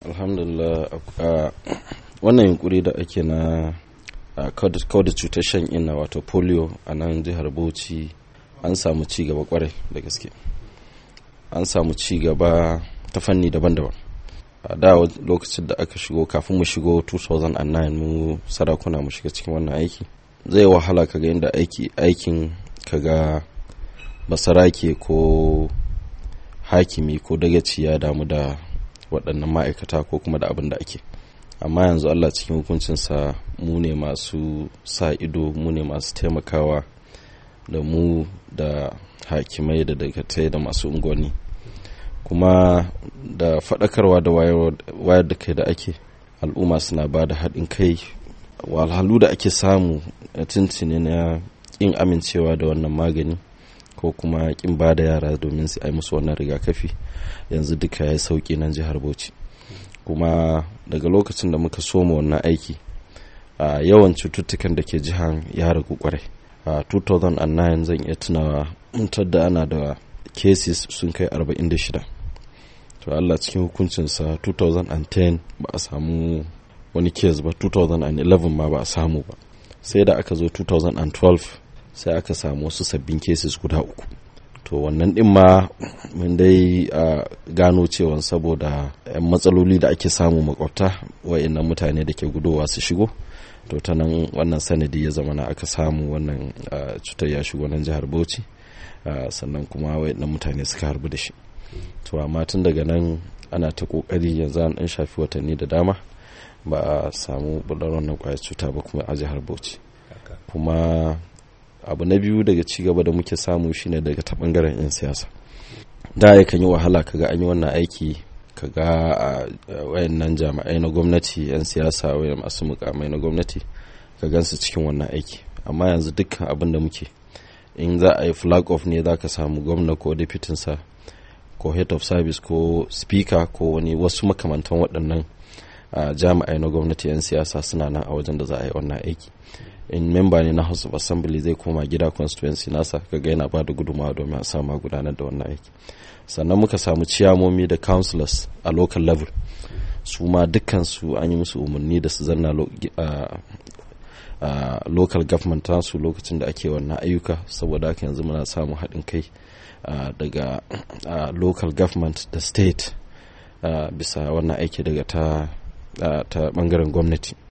alhamdulillah wannan yunkuri da ake na kawar da cutar shan inna wato polio a nan jihar bauchi an samu ci gaba kwarai da gaske an samu ci gaba ta fanni daban-daban a da lokacin da aka shigo kafin mu shigo 2009 mu sarakuna mu shiga cikin wannan aiki zai wahala kaga inda aiki aikin kaga basarake ko hakimi ko dagaci ya damu da waɗannan ma'aikata ko kuma da abin da ake amma yanzu allah cikin hukuncinsa mu ne masu sa ido mu ne masu taimakawa da mu da hakimai da dagatai da masu unguwanni kuma da faɗakarwa da wayar da kai da ake al'umma suna ba da haɗin kai walhalu da ake samu a tuntuni na ƙin amincewa da wannan magani ko kuma ƙin ba da yara domin su yi musu wannan rigakafi yanzu duka ya yi sauƙi nan jihar bauchi kuma daga lokacin da muka soma wannan aiki a yawan cututtukan da ke jihar ya ragu kwarai a 2009 zan iya tunawa mutar da ana da cases sun kai 46 to Allah cikin hukuncinsa 2010 ba a samu wani case ba 2011 ma ba a samu ba sai da aka zo 2012 sai aka samu wasu sabbin cases guda uku to wannan din ma mun dai gano cewa saboda yan matsaloli da ake samu makwabta wa'annan mutane da ke gudowa su shigo to ta nan wannan sanadi ya zama na aka samu wannan cutar ya shigo nan jihar bauchi sannan kuma wa'annan mutane suka harbu da shi to amma tun daga nan ana ta kokari yanzu an dan shafi watanni da dama ba a samu bular wannan kwayar cuta ba kuma a jihar bauchi kuma abu na biyu daga cigaba da muke samu shine daga ta bangaren 'yan siyasa da ya kan yi wahala kaga an yi wannan aiki kaga a wayannan jami'ai na gwamnati 'yan siyasa wayan masu mukamai na gwamnati ka gansu cikin wannan aiki amma yanzu dukkan abin da muke in za a yi flag off ne za ka samu gwamna ko sa ko head of service ko speaker ko wani wasu makamantan waɗannan jami'ai na gwamnati 'yan siyasa suna nan a wajen da za a yi wannan aiki in memba ne na house of assembly zai koma gida constituency nasa kaga yana ba da gudunmawa domin a samu gudanar da wannan aiki sannan muka samu ciyamomi da councillors a local level su ma dukkansu an yi musu umarni da su zanna a local government tasu lokacin da ake wannan ayyuka saboda haka yanzu muna samun haɗin kai daga local government da state bisa wannan aiki daga ta bangaren gwamnati